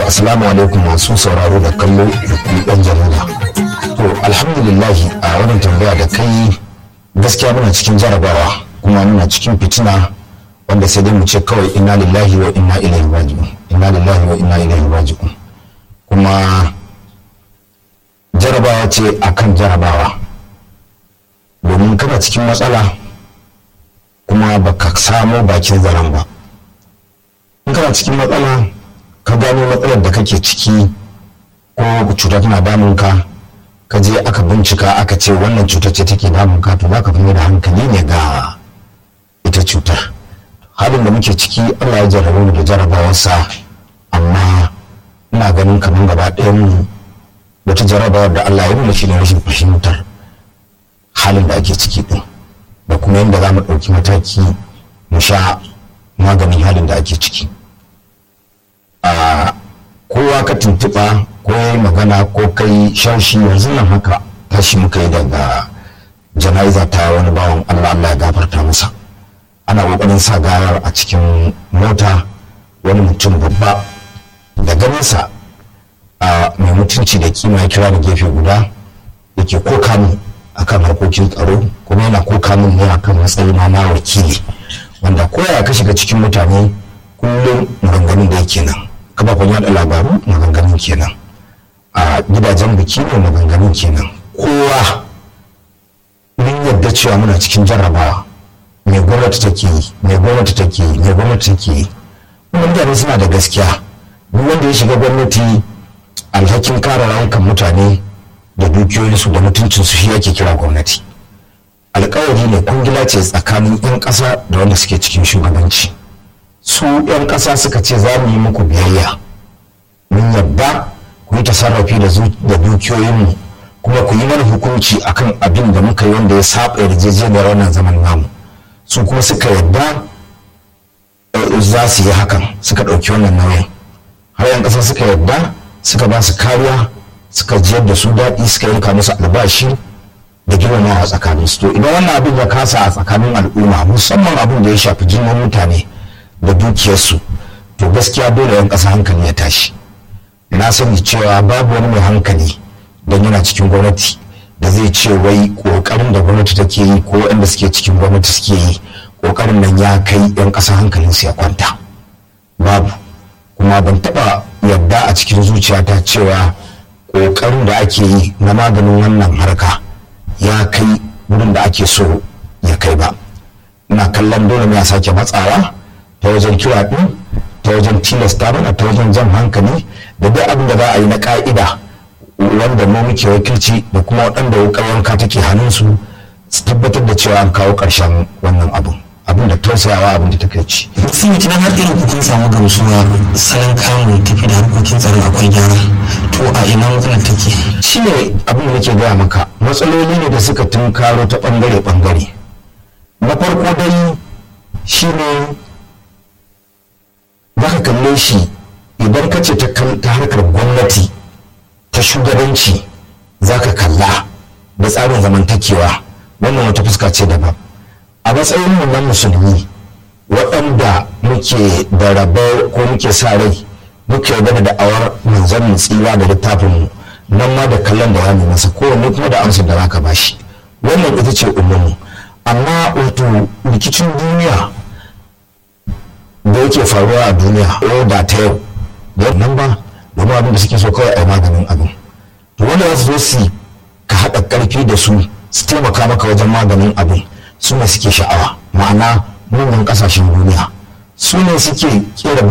assalamu alaikum masu sauraro da kallo da kuma ɗan jarida to alhamdulillahi a wannan tambaya da kai gaskiya muna cikin jarabawa kuma muna cikin fitina wanda sai dai mu ce kawai inna lillahi wa inna ilaihi raji'un inna lillahi wa inna ilaihi raji'un kuma jarabawa ce akan jarabawa domin kana cikin matsala kuma baka samo bakin zaren ba in kana cikin matsala ka gano matsalar da kake ciki ko cuta tana damunka ka je aka bincika aka ce wannan cutar ce take damunka to za ka fi da hankali ne ga ita cutar halin da muke ciki allah ya jarrabe mu da jarabawarsa amma ina ganin kamar gaba ɗayan mu wata jarabawar da allah ya nuna shi ne rashin fahimtar halin da ake ciki din da kuma yadda za mu ɗauki mataki mu sha maganin halin da ake ciki a kowa ka tuntuɓa ko yi magana ko kai sharshi yanzu nan haka tashi muka yi daga jana'iza ta wani bawan allah allah ya gafarta masa ana ƙoƙarin sa gawar a cikin mota wani mutum babba da ganinsa a mai mutunci da kima ya kira da gefe guda yake koka mu akan harkokin tsaro kuma yana koka min ne akan matsayin na wakili wanda koya ka shiga cikin mutane kullum maganganun da yake nan kafafen yada labaru maganganun kenan a gidajen biki ne maganganun kenan kowa mun yadda cewa muna cikin jarrabawa mai gwamnati take yi mai gwamnati take yi mai gwamnati take yi kuma mutane suna da gaskiya duk wanda ya shiga gwamnati alhakin kare rayukan mutane da dukiyoyinsu da mutuncinsu shi ake kira gwamnati alkawari ne kungila ce tsakanin 'yan ƙasa da wanda suke cikin shugabanci su 'yan ƙasa suka ce za mu yi muku biyayya mun yadda ku yi tasarrafi da dukiyoyinmu kuma ku yi mana hukunci akan abin da muka yi wanda ya saba yarjejeniyar wannan zaman namu su kuma suka yadda za su yi hakan suka ɗauki wannan nauyin har 'yan ƙasa suka yadda suka ba su kariya suka jiyar da su daɗi suka yanka musu albashi da girmamawa a tsakanin su to idan wannan abin ya kasa a tsakanin al'umma musamman abin da ya shafi jinin mutane da dukiyarsu to gaskiya dole yan ƙasa hankali ya tashi na sani cewa babu wani mai hankali don yana cikin gwamnati da zai ce wai ƙoƙarin da gwamnati take yi ko waɗanda suke cikin gwamnati suke yi ƙoƙarin nan ya kai yan ƙasa hankalinsu ya kwanta babu kuma ban taɓa yadda a cikin zuciyata cewa ƙoƙarin da ake yi na maganin wannan harka ya kai wurin da ake so ya kai ba ina kallon dole ne a sake matsawa ta wajen kira ɗin ta wajen tilasta mana ta wajen jan hankali da duk abin da za a yi na ƙa'ida wanda mu muke wakilci da kuma waɗanda wukar wanka take hannunsu su tabbatar da cewa an kawo ƙarshen wannan abin abin da tausayawa abin da take ci. sun yi tunan har irin kun samu gamsuwa salon kamun tafi da harkokin tsaro akwai gyara to a ina matsalar take. shi ne abin da nake gaya maka matsaloli ne da suka tunkaro ta bangare bangare na farko dai shi ne za ka kalle shi idan ka ce ta harkar gwamnati ta shugabanci za ka kalla da tsarin zamantakewa wannan wata fuska ce daban a matsayin mu na musulmi waɗanda muke da rabo ko muke sa rai muke yarda da da'awar manzon mu tsira da littafin mu nan ma da kallon da ya masa kowanne kuma da amsar da zaka bashi wannan ita ce umumu amma wato rikicin duniya da yake faruwa a duniya o da ta yau da nan ba domin abin da suke so kawai a yi maganin abin to wanda za su zo su ka haɗa ƙarfi da su su taimaka maka wajen maganin abin su ne suke sha'awa ma'ana manyan kasashen duniya su ne suke kera